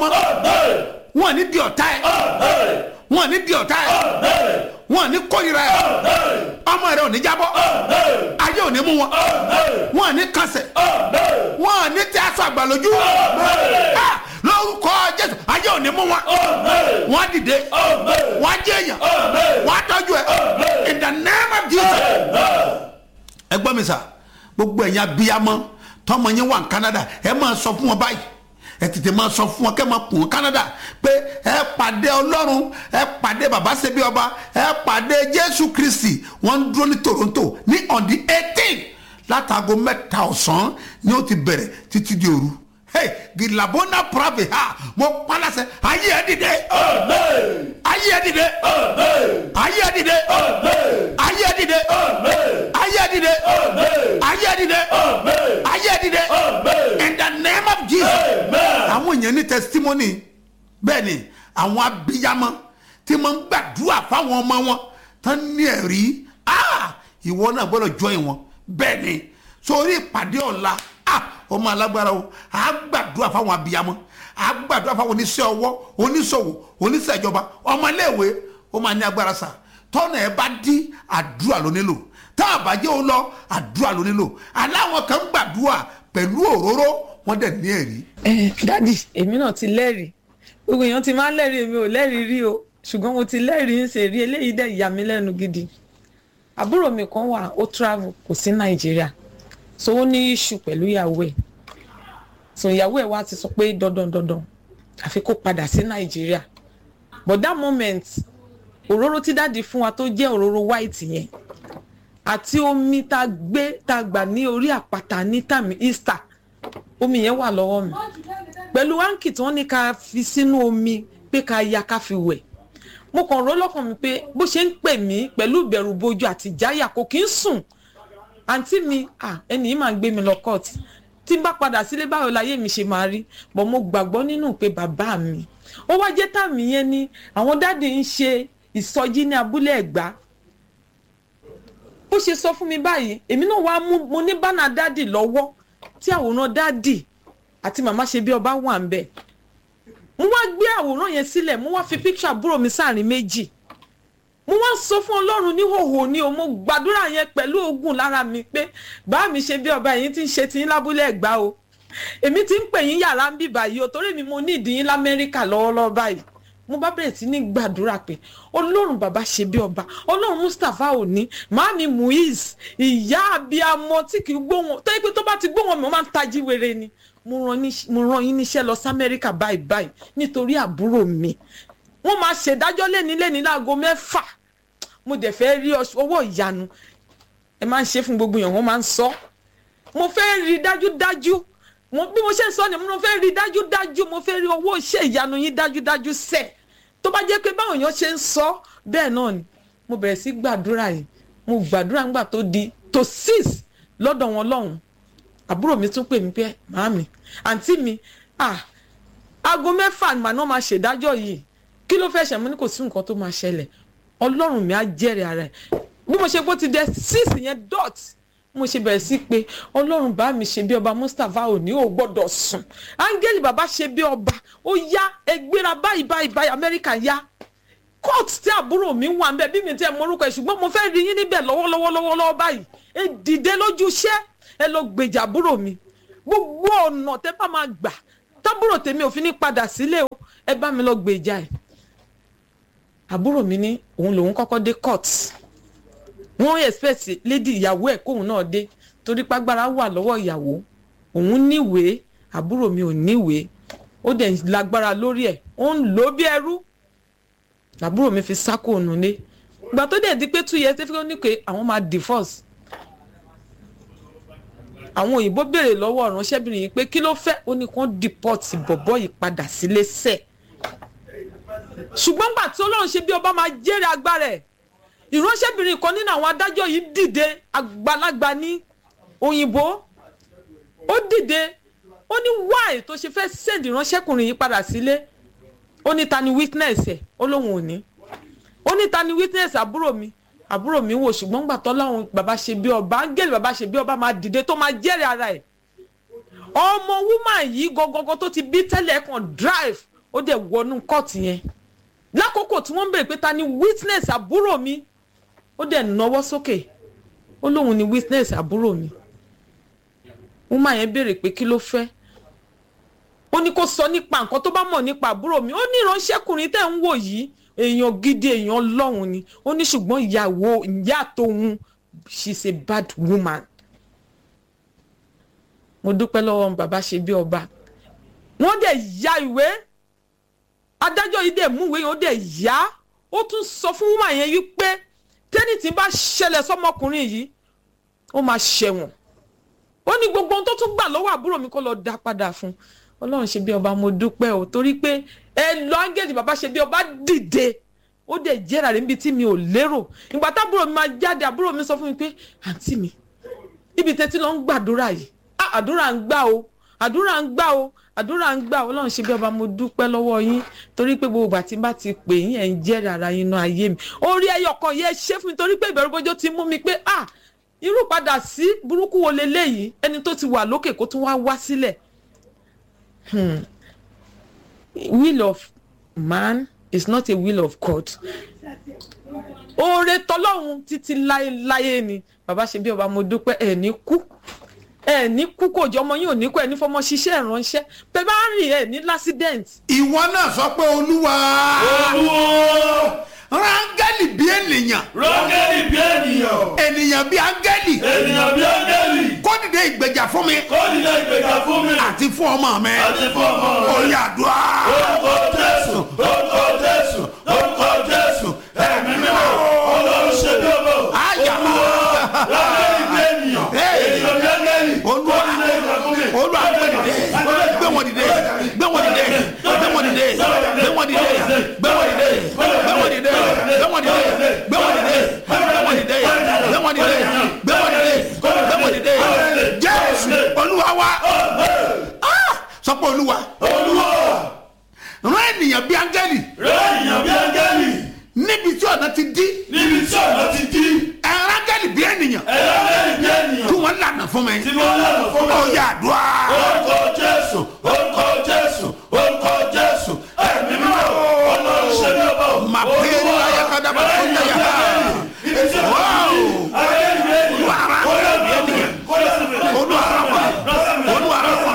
ọmọ wọn ní di ọ̀tá ẹ wọn ní di ọ̀tá ẹ wọn ní kórìíra ẹ ọmọ rẹ ò ní jábọ́ ayé ò ní mú wọn wọn ní kànsẹ̀ wọn ní tí aṣọ àgbàlójú Ah, lórúkọ jésù ayé ò ní mú wọn wọn dìde wọn jẹ èèyàn wọn tọ́jú ẹ in the name of jesus ẹ gbọ́ mi sà gbogbo ẹ̀yin abiyamọ tọmọ yín wà ní canada ẹ máa sọ fún wọn báyìí ẹ tètè máa sọ fún wọn kẹ́ máa kùn wọn canada pé ẹ pàdé ọlọ́run ẹ pàdé bàbá ṣebí ọba ẹ pàdé jésù kristi wọ́n ń dúró ní toronto ní on the eighteen látago mẹ́ta ọ̀sán ni ó ti bẹ̀rẹ̀ títí di òru hey gilabona pravi ha mo palasẹ ayé ẹ dìde ayé ẹ dìde ayé ẹ dìde ayé ẹ dìde ayé ẹ dìde ayé ẹ dìde ayé ẹ dìde in the name of jesus àwọn èèyàn ní testimony bẹ́ẹ̀ ni àwọn abiyamọ tí wọ́n ń gbàdúrà fáwọn ọmọ wọn tán ní ẹ̀rí ah ìwọ náà gbọ́dọ̀ join wọn bẹ́ẹ̀ ni sórí ìpàdé ọ̀la ah ọmọ alágbára o a gbàdúrà fáwọn abiyamọ a gbàdúrà fáwọn oníṣẹ́ ọwọ́ oníṣòwò oníṣẹ́ ìjọba ọmọléèwé ó máa ní agbára sà tọ́nà ẹ bá dí àdúrà ló nílò tá a bá jẹ́ ó lọ àdúrà ló nílò aláwọn kan gbàdúrà pẹ̀lú òróró wọ́n dẹ̀ ní ẹ̀rí. ẹ dádì èmi náà ti lẹ́rìí gbogbo èèyàn ti máa ń lẹ́rìí èmi ò lẹ́rìí rí o ṣùgbọ́n mo ti lẹ́rìí ń ṣe rí eléyìí dẹ̀ yà mí lẹ́nu gidi àbúrò mi kan wà ó travel kò sí nàìjíríà so ó ní issue pẹ̀lú ìyàwó ẹ̀ so ìyàwó ẹ̀ wá ti sọ pé dandan dandan àfi kó padà sí nàìjíríà but that moment òróró tí dáàdi fún wa tó jẹ́ òróró white yẹn àti omi tá a gbé tá a gbà ní orí àpáta ní tàmí easter omi yẹn wà lọ́wọ́ mi pẹ̀lú áńkì tí wọ́n ní ká fi sínú omi pé ká ya ká fi wẹ̀ mo kàn rò lọ́kàn mi pé bó ṣe ń pè mí pẹ̀lú ìbẹ̀rù bojo àti ìjáyà kò kí ń sùn àǹtí mi ah, ẹni yìí máa ń gbé mi lọ kọ́ọ̀tì tí n bá padà sílé báwo láyé mi ṣe máa rí bọ̀ mo gbàgbọ́ nínú pé bàbá mi ó wá jẹ́ tàmí yẹn ni àwọn dáàdì ń ṣe ìsọjí ní abúlé ẹ̀gbá bó ṣe sọ fún mi báyìí èmi náà wá mú mo ní bánà dáàdì lọ́wọ́ tí àwòrán dáàdì àti màmá ṣe bí ọba wà ń bẹ̀ mo wá gbé àwòrán yẹn sílẹ̀ mo wá fi píkṣọ àbúrò mi sáàrin méjì mo wá sọ fún ọlọ́run níhòòhò ni o mo gbàdúrà yẹn pẹ̀lú ogun lára mi pé bá mi ṣe bí ọba yìí ti ń ṣe tiyín lábúlé ẹ̀gbá o èmi ti ń pè yín yàrá ń bì báyìí o torí mi mo ní ìdíyín lamẹ́ríkà lọ́wọ́lọ́wọ́ báyìí mo bá bẹ̀rẹ̀ sí ní gbàdúrà pé ọlọ́run bàbá ṣe bí ọba ọlọ́run mustapha òní màámi muiz ìyá abiyamọ tí kì í gbóhùn tó yẹ pé tó bá ti gbóhùn mi ó máa ń tají wèrè ni mo rán ní- mo rán yín níṣẹ́ lọ sí amẹ́ríkà báyìí báyìí nítorí àbúrò mi wọ́n máa ṣèdájọ́ lẹ́ni lẹ́ni láago mẹ́fà mo dẹ̀ fẹ́ rí ọṣ- owó ìyanu ẹ máa ń ṣe fún gbogbo èèyàn wọ́n máa ń sọ mo fẹ́ rí dájúdájú mo bí mo ṣe ń sọ ni mo fẹ́ rí dájúdájú mo fẹ́ rí owó iṣẹ́ ìyanu yín dájúdájú sẹ̀ tó bá jẹ́ pé báwọn èèyàn ṣe ń sọ bẹ́ẹ̀ náà ni mo bẹ̀rẹ̀ sí gbàdúrà yìí mo gbàdúrà ńgbà tó di tó six lọ́dọ̀ wọn lọ́hùn àbúrò mi tún pè mí pé màámi àǹtí mi ah aago mẹ́fà ni màá máa ṣèdájọ́ yìí kí ló fẹ́ ṣe mo ní kò sí nǹkan tó máa ṣẹlẹ̀ ọlọ́run mi á jẹ́rìí ara ẹ̀ bí mo ṣe bó ti dẹ six yẹn dot mo ṣe bẹ̀rẹ̀ sí pé ọlọ́run bá mi ṣe bí ọba mustapha òní ò gbọ́dọ̀ sùn áńgẹ́lì bàbá ṣe bí ọba ó yá ẹgbẹ́ra báyìí báyìí báyìí amẹ́ríkà yá court tí àbúrò mi wà ń bẹ bí mi tẹ mọ orúkọ ẹ ṣùgbọ́n mo fẹ́ rí yín níbẹ̀ lọ́wọ́lọ́wọ́ lọ́wọ́lọ́wọ́ báyìí ẹ dìde lójú iṣẹ́ ẹ lọ gbèjà àbúrò mi gbogbo ọ̀nà tẹ bá máa gbà tábúrò tèmi ò fi ní padà sílé o ẹ bá mi lọ gbèjà ẹ àbúrò mi ní òun lòun kọ́kọ́ dé court wọ́n expect lady ìyàwó ẹ̀ kóun náà dé torí pàgbára wà lọ́wọ́ ìyàwó òun níwèé àbúrò mi ò níwèé ó dẹ̀ lágbára lórí ẹ̀ ó ń lò ó bí ẹrú àbúrò mi fi sákò nulẹ̀ ìgbà tó dẹ̀ di pé two years tẹ́fẹ́ ní pé àwọn máa divorce àwọn òyìnbó béèrè lọ́wọ́ ìránṣẹ́bìnrin yìí pé kí ló fẹ́ ó ní kó deport bọ̀bọ́ yìí padà sílé sẹ́ẹ̀ ṣùgbọ́n gbà tí ọlọ́run ṣe bí ọba máa jẹ́rìí agbára ẹ̀ ìránṣẹ́bìnrin kan nínú àwọn adájọ́ yìí dìde àgbàlagbà ní òyìnbó ó dìde ó ní wáì tó ṣe fẹ́ send ìránṣẹ́kùnrin yìí padà sílé ó ní ta ni witness ẹ̀ ó lóun ò ní ó ní ta ni witness àbúrò mi àbúrò mi wò ṣùgbọ́n gbà tó láwọn bàbá ṣe bí ọba áńgẹ́lì bàbá ṣe bí ọba máa dìde tó máa jẹ́rìí ara ẹ̀ ọmọ woman yìí gọgọgọ tó ti bí tẹ́lẹ̀ kan drive ó dẹ̀ wọnú kóòtù yẹn lákòókò tí wọ́n ń béèrè pé ta ni witness àbúrò mi ó dẹ̀ náwó sókè ó lóun ni witness àbúrò mi woman yẹn béèrè pé kí ló fẹ́ ó ní kó sọ nípa nǹkan tó bá mọ̀ nípa àbúrò mi ó ní ìránṣẹ́kùnrin tẹ̀ ń wò yìí èèyàn gidi èèyàn ọlọ́run ni ó ní ṣùgbọ́n ìyàwó ìyá tóun she's a bad woman mo dúpẹ́ lọ́wọ́ bàbá ṣe bí ọba wọ́n dẹ̀ ya ìwé adájọ́ yìí dẹ̀ mú ìwé yẹn ó dẹ̀ yá ó tún sọ fún woman yẹn wípé tẹ́nì tí bá ṣẹlẹ̀ sọ́mọkùnrin yìí ó máa ṣẹ̀wọ̀n ó ní gbogbo ohun tó tún gbà lọ́wọ́ àbúrò mi kó lọ dá padà fún ọlọ́run ṣe bí ọba mo dúpẹ́ o torí pé ẹ lọ áńgẹ́lì bàbá ṣe bí ọba dìde ó dẹ̀ jẹ́ra rẹ̀ níbi tí mi ò lérò ìgbà tábúrò mi máa jáde àbúrò mi sọ fún mi pé àǹtí mi ibi tẹ́tí lọ ń gbàdúrà yìí ah àdúrà ń gbà o àdúrà ń gbà o àdúrà ń gbà o ọlọ́run ṣe bí ọba mo dúpẹ́ lọ́wọ́ yín torí pé gbogbo ìgbà tí n bá ti pè yín ẹ̀ ń jẹ́rìí ara yín inú ayé mi orí ẹyọ kan yẹ ṣé fún mi torí pé ìbẹ̀rù bójó ti mú mi pé ah irú padà sí burúkú wo leléyìí ẹni tó ti wà lókè kó tún wá wá sílẹ̀ hmm. will of man is not a will of God oore tọlọ́run títí láéláé ni bàbá ṣe bí ọba mo dúpẹ́ ẹ̀ ní kú ẹ̀ ní kú kò jọ ọmọ yín ò ní kú ẹ̀ ní fọmọ ṣiṣẹ́ ìránṣẹ́ bẹ́ẹ̀ bá rìn ẹ̀ ní lásídẹ̀ǹt. ìwọ náà sọ pé olúwa olúwo rángẹ́lì bí ènìyàn rọ́gẹ́lì bí ènìyàn ènìyàn bí áńgẹ́lì ènìyàn bí áńgẹ́lì kó dìde ìgbèjà fún mi kó nílẹ̀ ìgbéga fún mi àti fún ọmọ mi àti fún ọmọ rẹ. oyè àdúrà orúkọ jésù orúkọ jésù orúkọ jésù ẹ̀mí mímọ́ ọlọ́run ṣe bí ọmọ àyà rọ́gẹ́lì bí ènìyàn Hey. ènìyàn bí áńgẹ́lì Olúwa. kó nílẹ̀ ìgbéga fún mi. olúwa gbé dìde gbé wọn dìde gbé wọn dìde gbé wọn dìde gbé wọn dìde gbé wọn dìde gbé wọn dìde gbé wọn dìde gbé wọn dìde gbé wọn dìde gbé wọn dìde gbé wọn dìde gbé wọn dìde jésù olúwa wa Ah! sọ pé olúwa olúwa rán ènìyàn bí áńgẹ́lì rẹ ènìyàn bí áńgẹ́lì níbi tí ọ̀nà ti dí